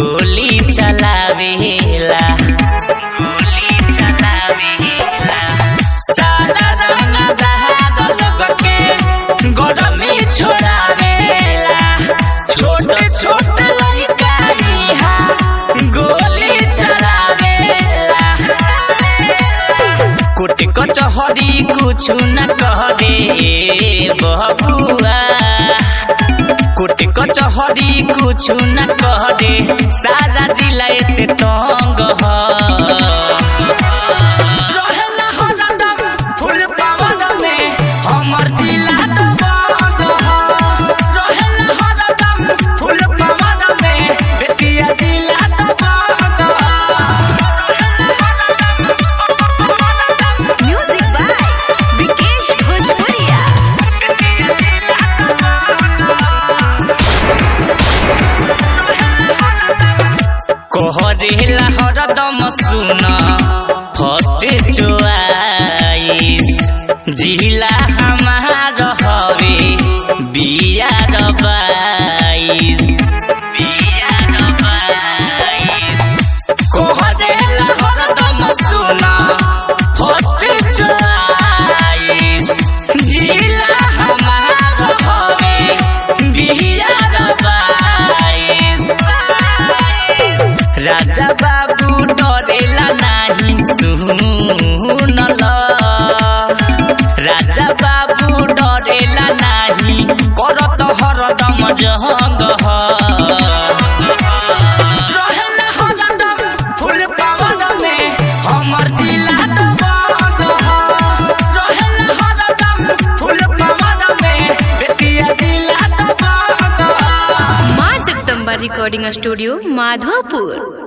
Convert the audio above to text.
गोली चलावेला गोली चलावेला सारा रंग दहाड़ लोग के गरमी छोड़ावेला छोटे छोटे लड़का इहाँ गोली चलावेला कुट कचहरी कुछ न करे बबुआ कुट कचहरी कुछ न करे सारा जिला से तंग ह रहेला हरदम फुल पावन में हमर जिला दबंग ह रहेला हरदम फुल पावन में बेतिया जिला दबंग Music by Vikesh Bhojpuria. कहरेला हरदम सुन फर्स्ट चोआइस जिला हमार हवे बियार बाइस बियार बाइस कहरेला हरदम सुन फर्स्ट चोआइस जिला हमार हवे बियार बाइस राजा बाबू डरेला नाही सुनल राजा बाबू डरेला नाही करत हरदम जहंग ह। रहेला हरदम फुल पावन में हमर जिला दबंग ह। रहेला हरदम फुल पावन में बेतिया जिला दबंग ह। माँ जगदम्बा रिकॉर्डिंग स्टूडियो माधोपुर